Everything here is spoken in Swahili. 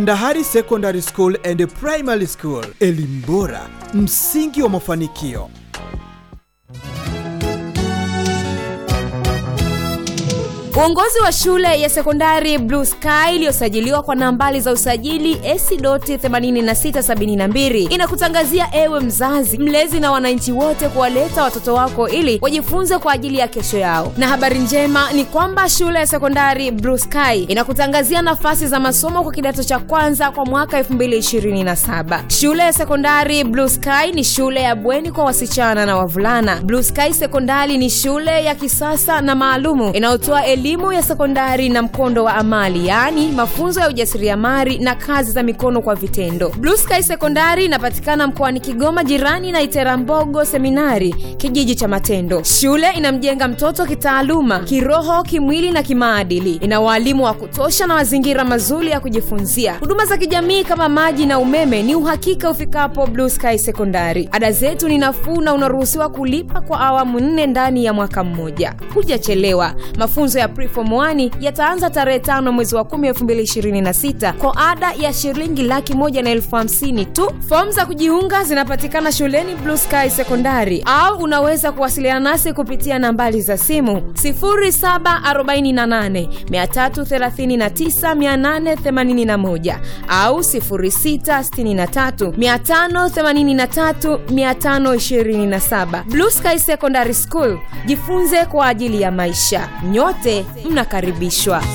Ndahari Secondary School and Primary School, elimu bora, msingi wa mafanikio. Uongozi wa shule ya sekondari Blue Sky iliyosajiliwa kwa nambari za usajili AC.8672 inakutangazia ewe mzazi, mlezi na wananchi wote kuwaleta watoto wako ili wajifunze kwa ajili ya kesho yao. Na habari njema ni kwamba shule ya sekondari Blue Sky inakutangazia nafasi za masomo kwa kidato cha kwanza kwa mwaka 2027. Shule ya sekondari Blue Sky ni shule ya bweni kwa wasichana na wavulana. Blue Sky Sekondari ni shule ya kisasa na maalumu inayotoa elimu ya sekondari na mkondo wa amali yaani mafunzo ya ujasiriamali na kazi za mikono kwa vitendo blue sky sekondari inapatikana mkoani kigoma jirani na iterambogo seminari kijiji cha matendo shule inamjenga mtoto kitaaluma kiroho kimwili na kimaadili ina waalimu wa kutosha na mazingira mazuri ya kujifunzia huduma za kijamii kama maji na umeme ni uhakika ufikapo blue sky sekondari ada zetu ni nafuu na unaruhusiwa kulipa kwa awamu nne ndani ya mwaka mmoja hujachelewa mafunzo ya preform 1 yataanza tarehe tano mwezi wa 10 2026 kwa ada ya shilingi laki moja na elfu hamsini tu fomu za kujiunga zinapatikana shuleni blue sky sekondari au unaweza kuwasiliana nasi kupitia nambari za simu 748339881 au 663583527 blue sky secondary school jifunze kwa ajili ya maisha nyote mnakaribishwa